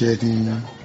ṣiṣẹ́ ní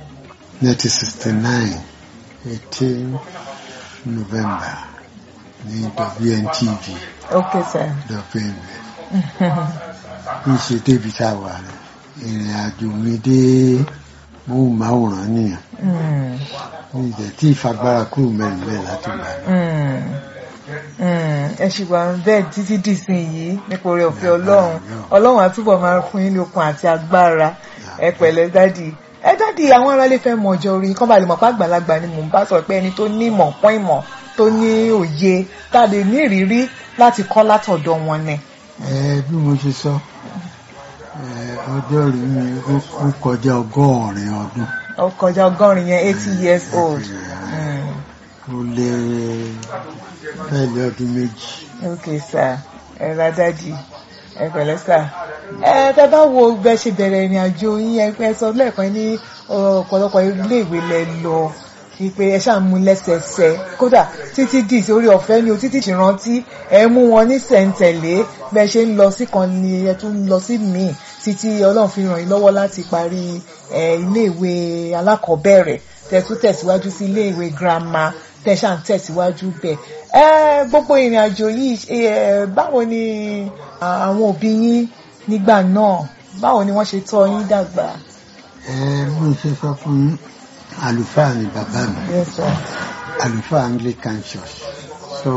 1969 18 November ní WNTV ok sir lọ́fẹ̀mẹ̀ ní ṣe débi tá a wà rẹ̀ ìrìn àjò mi dé móhùnmáwòrán nìyẹn Mm, ní ìjẹ́ tí ìfagbára kúrò mẹ́rin bẹ́ẹ̀ láti gbà mí. mm, mm. ẹ ṣì wà bẹ́ẹ̀ títí dìsìn yìí nípa oore ọ̀fẹ́ ọlọ́run ọlọ́run àtúbọ̀ máa fún yín ní okun àti agbára ẹ pẹ̀lẹ́ dádì ẹ dádì àwọn aráalé fẹ́ mọ ọjọ́ orí kán bá lè mọ̀ pé àgbàlagbà ni mò ń bá sọ pé ẹni tó ní ìmọ̀ pọ́n ìmọ̀ tó ní òye tá a lè ní ìrírí láti kọ́ látọ̀dọ̀ wọn ni. ẹ bí mo ṣe sọ ẹ ọjọ́ rí mi ó ó kọjá ọgọ́rin ọdún ó kọjá ọgọ́rin yẹn eighty years old. Mm. ó lé bẹ́ẹ̀lì ọdún méjì ok sir ẹ ra dádì ẹ pẹ̀lẹ́ sir ẹ tẹ bá wo bẹ ṣe bẹ̀rẹ̀ ìrìn àjò yín ẹ ẹ sọ lẹ́ẹ̀kan ní ọ̀pọ̀lọpọ̀ iléèwé lẹ lọ wípé ẹ ṣáà mú lẹ́sẹẹsẹ kódà títí dì sí orí ọ̀fẹ́ ni o títí ìrántí ẹ mú wọn ní sẹ̀ǹtẹ̀lé bẹ ṣe ń lọ sí kan ni ẹ tún ń lọ sí míì títí Ọlọ́run fi ràn yín lọ́wọ́ láti parí ẹ iléèwé alákọ̀ọ́bẹ̀rẹ̀ tẹ tún tẹ̀síwájú sí iléèwé girama tẹ ṣáà ń tẹ̀síwájú bẹ̀ ẹ gbogbo ìrìn àjò yìí ẹ báwo ni àwọn òbí yín nígbà náà báwo ni wọ́n ṣe tọ́ yín dàgbà. ẹ bí mo ṣe sọ fún yín àlùfáà ni bàbá mi Yes, sir. àlùfáà Anglican Church so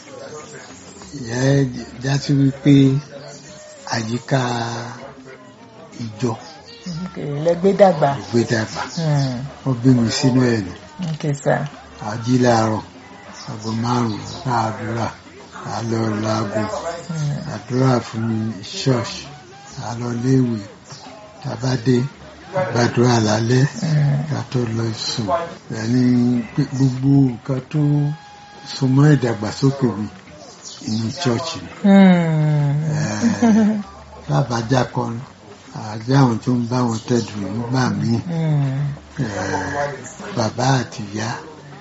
ìyẹn jásí wípé àyíká ìjọ Okay, lẹ́gbẹ́ dàgbà. ló gbé dàgbà Hmm, ó bí mi sínú ẹ̀ nù Okay, sir. àjí láàárọ̀ aago márùn-ún láàdúrà àlọ́ laago Hmm, àdúrà fún ṣọ́ọ̀ṣì àlọ́ léèwé tàbádé gbàdúrà lálẹ́ hmm, ká tó lọ sùn ẹni pé gbogbo nǹkan tó súnmọ́ ìdàgbàsókè mi inú ṣọ́ọ̀ṣì ni hmm, lábàjá kan àjẹ́ àwọn tó ń bá wọn tẹ̀dù nígbà míì hmm, eh, bàbá àti ìyá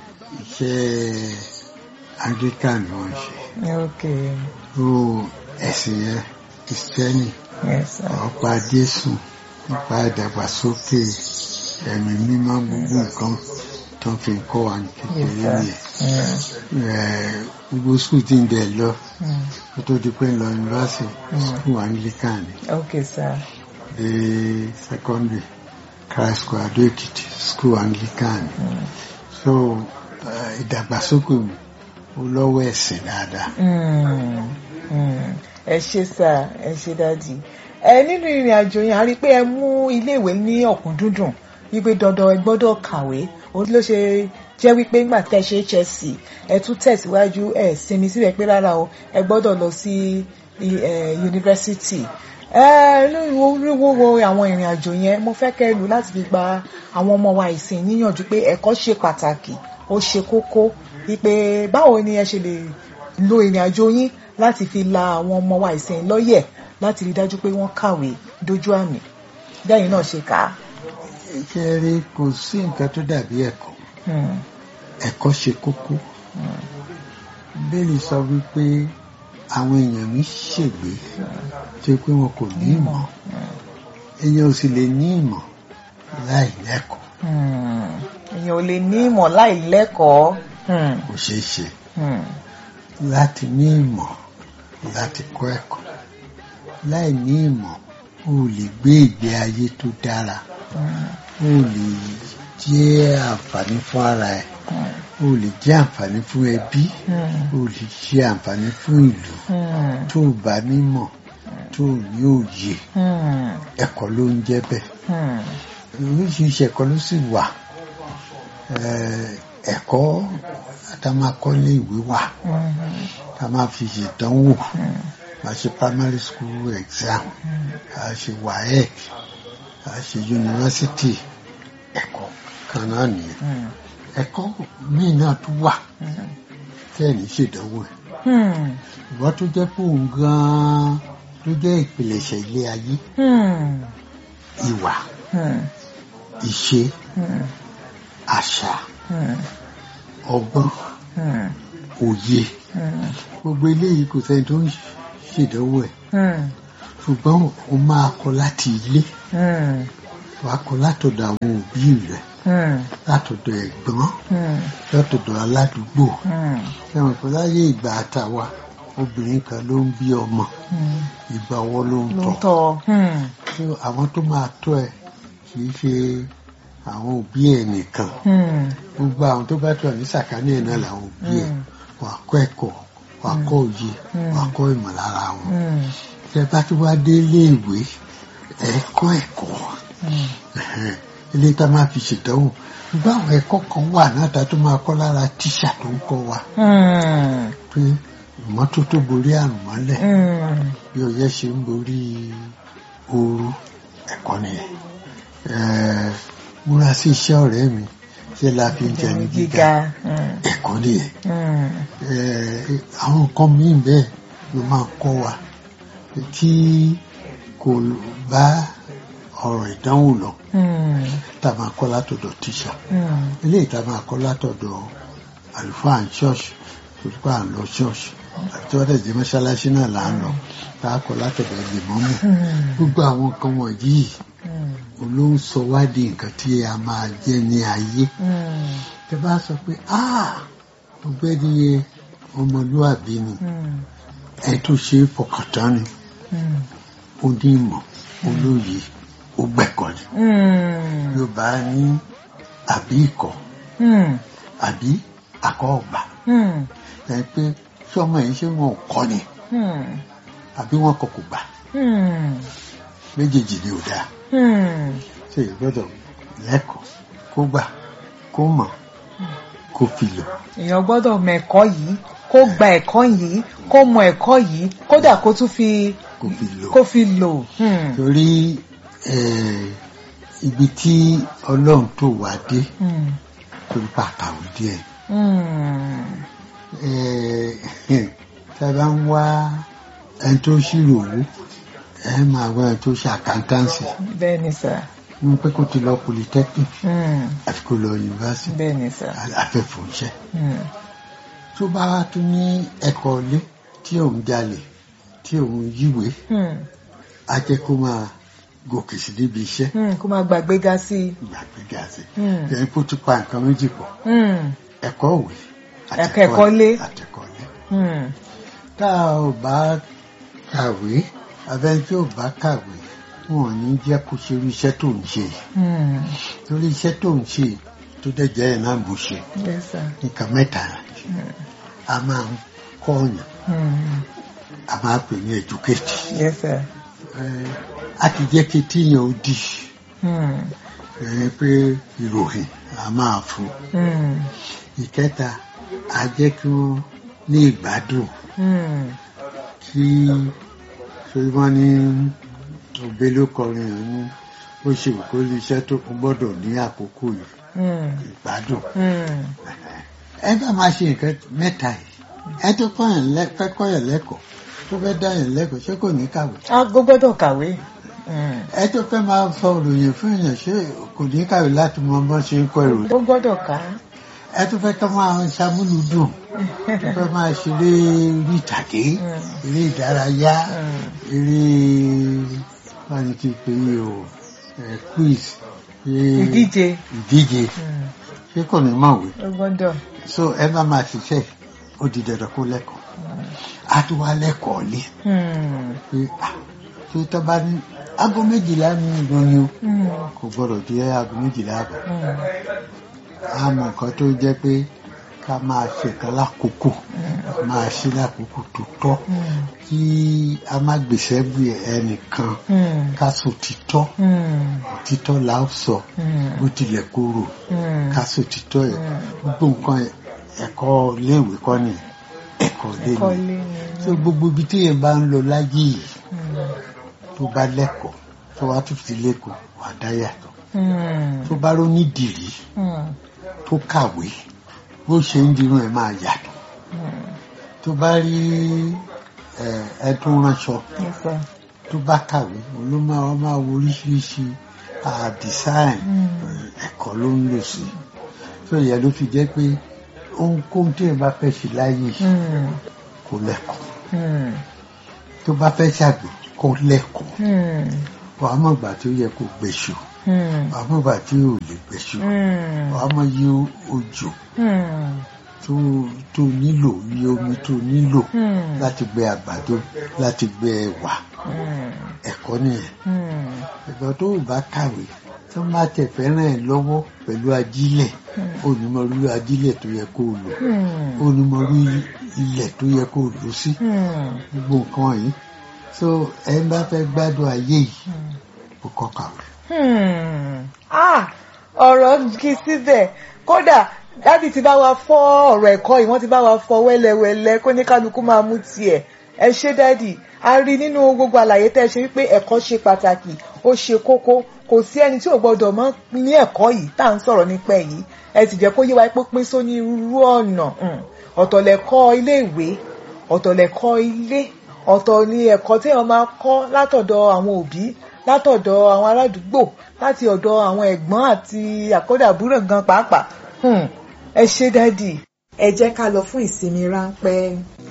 iṣẹ́ anglican ni wọ́n ṣe Okay. ó ẹ̀sìn yẹn kristẹni Yes, sir. ọ̀pá jésù nípa ìdàgbàsókè ẹ̀mí mímọ́ gbogbo nǹkan tó fi ń kọ́ wa ní Yes, kékeré sir. nìyẹn Hmm, Eh, gbogbo skul tí ń dẹ̀ lọ hmm, kó tó di pé ń lọ yunifásitì Mm. skul anglican ni Okay, sir. dé secondary christ school adó èkìtì skul anglican ni Hmm, so eh, ìdàgbàsókè mi ó lọ́wọ́ ẹ̀sìn dáadáa. hmm, hmm. ẹ ṣé sà ẹ ṣé dádì ẹ nínú ìrìn àjò yẹn a rí i pé ẹ mú iléèwé ní ọ̀kúndúndùn wípé dandan ẹ gbọ́dọ̀ kàwé òun ló ṣe jẹ́ wípé nígbà tẹ́ ṣe HSC ẹ tún tẹ̀síwájú ẹ sinmi síbẹ̀ pé rárá o ẹ gbọ́dọ̀ lọ sí i- ẹ, yunifásitì ẹ lórí wo wo àwọn ìrìn àjò yẹn mo fẹ́ kẹ́ lù láti fi gba àwọn ọmọ wa ìsìn níyànjú pé ẹ̀kọ́ ṣe pàtàkì ó ṣe kókó wípé báwo ni ẹ ṣe lè lo ìrìn àjò yín láti fi la àwọn ọmọ wa ìsìn lọ́yẹ̀ láti rí dájú pé wọ́n kàwé dójú àmì bẹ́ẹ̀ náà ṣe kà á. ṣe rí kò sí nǹkan tó dàbí ẹ̀kọ́ Hmm, ẹ̀kọ́ ṣe kókó hmm, bẹ́ẹ̀ni sọ wípé àwọn èèyàn mi ṣègbé tó pé wọn kò ní ìmọ̀ èèyàn ò sì lè ní ìmọ̀ láì lẹ́kọ̀ọ́ hmm. èèyàn ò lè ní ìmọ̀ láì lẹ́kọ̀ọ́. Hmm, kò ṣeé ṣe hmm, láti ní ìmọ̀ láti kọ́ ẹ̀kọ́ láì ní ìmọ̀ o ò lè gbé ìgbé ayé tó dára hmm, o ò lè jẹ́ àǹfààní fún ara ẹ̀ hmm, o ò lè jẹ́ àǹfààní fún ẹbí hmm, o ò lè ṣe àǹfààní fún ìlú hmm, tó o bá nímọ̀ tó o ní òye hmm, ẹ̀kọ́ ló ń jẹ́ bẹ́ẹ̀ hmm, oríṣiríṣi ẹ̀kọ́ ló sì wà Eh, ẹ̀kọ́ tá a máa kọ́ ní ìwé wà hmm, tá a máa fi ṣèdánwò hmm, a ṣe primary school exam a ṣe waec a ṣe university ẹ̀kọ́ kan náà nìyẹn hmm, ẹ̀kọ́ míì náà tún wà hmm, tẹ́ẹ̀ ní ṣèdánwò ẹ̀ hmm, ìwọ́n tó jẹ́ pé òun gan-an ló jẹ́ ìpìlẹ̀ṣẹ̀ ilé ayé hmm, ìwà hmm, ìṣe hmm, àṣà hmm, ọgbọ́n hmm, òye hmm, gbogbo eléyìí kò sẹ́ni tó ń ṣèdánwò ẹ̀ hmm, ṣùgbọ́n o máa kọ́ láti ilé hmm, wàá kọ́ látọ̀dọ̀ àwọn òbí rẹ̀ Hmm. látọ̀dọ̀ ẹ̀gbọ́n Hmm. látọ̀dọ̀ aládùúgbò Hmm. ẹ̀wọ̀n pé láyé ìgbà àtàwa obìnrin kan ló ń bí ọmọ Hmm. ìgbà ọwọ́ ló ń ló tọ́ ń tọ́ Hmm. So, àwọn tó máa tọ́ ẹ kì í ṣe àwọn òbí ẹ nìkan Hmm. gbogbo àwọn tó bá tọ́ ẹ ní sàkání ẹ̀ náà làwọn òbí ẹ Hmm. wàá kọ́ ẹ̀kọ́ wàá kọ́ òye Mm. wàá kọ́ ìmọ̀lára wọn Hmm. tẹ bá tó wá dé iléèwé ẹ kọ́ ẹ̀kọ́ Hmm. Ẹ̀hẹ́n. ilé tá a máa fi ṣèdánwò ṣùgbọ́n àwọn ẹ̀kọ́ kan wà náà tá a tó máa kọ́ lára tíṣà tó ń kọ́ wa Hmm. pé ìmọ́tótó borí àrùn mọ́lẹ̀ Hmm. bí ọyẹ́ ṣe ń borí ooru ẹ̀kọ́ nìyẹn Ẹ̀ẹ́, múra sí iṣẹ́ ọ̀rẹ́ mi ṣé la fi ń jẹni gíga gíga. Hmm. ẹ̀kọ́ nìyẹn Hmm. Ẹ̀ẹ́, àwọn nǹkan míì bẹ́ẹ̀ ló máa kọ́ wa tí kò bá ọ̀rọ̀ ìdánwò lọ Hmm. tá a máa kọ́ látọ̀dọ̀ tíṣà Hmm. eléyìí tá a máa kọ́ látọ̀dọ̀ àlùfáà ní ṣọ́ọ̀ṣì olùkọ́ à ń lọ ṣọ́ọ̀ṣì àti wọ́n tẹ̀sí mọ́ṣáláṣí náà là ń lọ tá a kọ́ látọ̀dọ̀ lèmọ́mù Hmm. gbogbo àwọn nǹkan wọ̀nyí Hmm. ló ń sọ wá di nǹkan tí a máa jẹ́ ní ayé Hmm. tẹ bá sọ pé ah ọ̀gbẹ́ni yẹn ọmọlúwàbí ni Hmm. ẹ tó ṣe é fọkàn tán ni Hmm. ó ní ìmọ̀ olóye ó gbẹ̀kọ́ ni Hmm. yorùbá ní àbí ikọ̀ Hmm. àbí akọ́ ọ̀gbà Hmm. ẹ pé sọmọ yìí ṣé wọn ò kọ́ ni Hmm. àbí wọn kọ kò gbà Hmm. méjèèjì ni ò dáa Hmm. ṣe ìgbọ́dọ̀ lẹ́kọ̀ọ́ kó gbà kó mọ̀ kó fi lò èèyàn gbọ́dọ̀ mọ ẹ̀kọ́ yìí kó gba ẹ̀kọ́ yìí kó mọ ẹ̀kọ́ yìí kódà kó tún fi kó fi lò kó fi lò. Hmm. torí eh, ibi tí ọlọ́run tó wá dé Hmm. torí pàtàkì díẹ̀ Hmm. Eh, tá a bá ń wá ẹni tó ṣírò owó ẹ máa wá ẹni tó ṣe àkántánsì bẹ́ẹ̀ ni sà. ní pé kó ti lọ polytechnic Hmm. àti kó lọ yunifásitì bẹ́ẹ̀ ni sà. afẹ́fọ̀ọ́ṣẹ́ Hmm. tó bá wá tún ní ẹ̀kọ́ ilé tí òun jalè tí òun yíwèé Hmm. á jẹ́ kó máa gòkè sí níbi iṣẹ́ Hmm. kó máa gbàgbéga sí i. ìgbàgbéga sí Hmm. ẹni kó tún pa nǹkan méjì pọ̀ Hmm. ẹ̀kọ́ òwe Ẹ̀kọ́ ẹ̀kọ́ ilé. àtẹ̀kọ́ ilé Hmm. tá a ò bá kàwé abẹ́ni tí ò bá kàwé wọn ò ní jẹ́ kó ṣe irú iṣẹ́ tó ń ṣe yìí. Hmm. torí iṣẹ́ tó ń ṣe tó dẹ̀ jẹ́ ẹ̀ náà bó ṣe yes sir. nǹkan mẹ́ta a máa ń kọ́ ọ̀yàn Hmm. a máa pè ní educate yes sir. Eh, a ti jẹ́ kí tíyàn ó di Hmm. eh, pé ìròyìn a máa fún Hmm. ìkẹta a jẹ́ kí wọ́n ní ìgbádùn Hmm. kí ṣe wọ́n ní òbí ló kọrin ẹ̀ ní ó ṣe kó lè iṣẹ́ tó kún gbọ́dọ̀ ní àkókò yìí Hmm. ìgbádùn Hmm. ẹ bá máa ṣe nǹkan mẹ́ta yìí ẹ tó kọ́yàn lẹ́- fẹ́ kọ́yàn lẹ́kọ̀ọ́ tó fẹ́ dáyàn lẹ́kọ̀ọ́ ṣé kò ní kàwé a gbọ́dọ̀ kàwé. Hmm. ẹ tó fẹ́ máa sọ ìròyìn fún èèyàn ṣé kò ní kàwé láti mọ bọ́n ṣe ń kọ ìròyìn ó gbọ́dọ̀ kà á. ẹ tó fẹ́ kọ́ máa ṣamúlùdùn tó fẹ́ máa ṣeré orí ìtàgé Hmm. eré ìdárayá Hmm. eré báyìí ti pè é o ẹ, quiz eré ìdíje. ìdíje Hmm. ṣé kò ní mọ̀wé ó gbọ́dọ̀. so ẹ bá máa ṣiṣẹ́ ó di dandan kó lẹ́kọ̀ọ́ á tún wá lẹ́kọ̀ọ́ lé Hmm. pé ah tó tọ́ bá ní aago méjìlá ní ìròyìn o Hmm. kò gbọ́dọ̀ di aago méjìlá àbọ̀ Hmm. á mọ nǹkan tó jẹ́ pé ká máa ṣèkan lákòókò máa ṣe lákòókò tó tọ́ Hmm. kí a má gbèsè bí ẹnìkan Hmm. ká sọ títọ́ Hmm. títọ́ là ó sọ Hmm. bó tilẹ̀ kóró Hmm. ká sọ títọ́ ẹ̀ gbogbo nǹkan ẹ̀kọ́ iléèwé kọ́ ni ẹ̀kọ́ ilé ẹ̀kọ́ ni ilé ni. so gbogbo ibi tí yẹn bá ń lọ láyé yìí Hmm. tó bá lẹ́kọ̀ọ́ tó wá tún fi lẹ́kọ̀ọ́ wà dá yàtọ̀ Hmm. tó bá róní dìrí Hmm. tó kàwé bó ṣe ń dirun ẹ̀ máa yàtọ̀ Hmm. tó bá rí ẹ ẹ tó ránṣọ yes sir. tó bá kàwé òun ló máa wá máa wo oríṣiríṣi design Hmm. ẹ̀kọ́ ló ń lò sí tó yẹ ló fi jẹ́ pé ohunkóhun tí ẹ bá fẹ́ ṣe láyé Hmm. kó lẹ́kọ̀ọ́ Hmm. tó bá fẹ́ ṣàgbẹ̀ kó lẹ́kọ̀ọ́ Hmm. wàá mọ̀ gbà tó yẹ kó gbèsò Hmm. àmúgbà tí ò lè gbẹ̀ṣù Hmm. wàá mọ iye òjò Hmm. tó tó nílò iye omi tó nílò Hmm. láti gbẹ àgbàdo láti gbẹ ẹ̀wà Hmm. ẹ̀kọ́ nìyẹn Hmm. ẹ̀gbọ́n tó ò bá kàwé tó má tẹ̀ fẹ́ràn ẹ̀ lọ́wọ́ pẹ̀lú ajílẹ̀ onímọ̀rú ajílẹ̀ tó yẹ kó o lò Hmm. onímọ̀rú ilẹ̀ tó yẹ kó o lò sí Hmm. gbogbo nǹkan yìí so ẹ bá fẹ́ gbádùn ayé yìí kó kọ́ kàwé. Hmm. Ah, ọ̀rọ̀ kì í síbẹ̀ kódà dádì ti bá wa fọ́ ọ̀rọ̀ ẹ̀kọ́ yìí wọ́n ti bá wa fọ́ wẹ́lẹ́wẹ́lẹ́ kó ní kálukú máa mú tiẹ̀ ẹ ṣé dádì a rí nínú gbogbo àlàyé tẹ́ ẹ ṣe wípé ẹ̀kọ́ ṣe pàtàkì ó ṣe kókó kò sí ẹni tí ò gbọdọ̀ mọ̀ ní ẹ̀kọ́ yìí tá à ń sọ̀rọ̀ nípa ẹ̀ yìí ẹ sì jẹ́ kó yé wa pé pín sóní irú ọ̀nà Hmm. ọ̀tọ̀ lẹ̀kọ́ ilé ìwé ọ̀tọ̀ lẹ̀kọ́ ilé ọ̀tọ̀ ni ẹ̀kọ́ tí wọ́n máa kọ́ látọ̀dọ̀ àwọn òbí látọ̀dọ̀ àwọn aládùúgbò láti ọ̀dọ̀ àwọn ẹ̀gbọ́n àti àkọ́dàbúrò gan pàápàá Hmm. ẹ ṣé dádì ẹ jẹ́ ká lọ fún ìsinmi ráńpẹ́.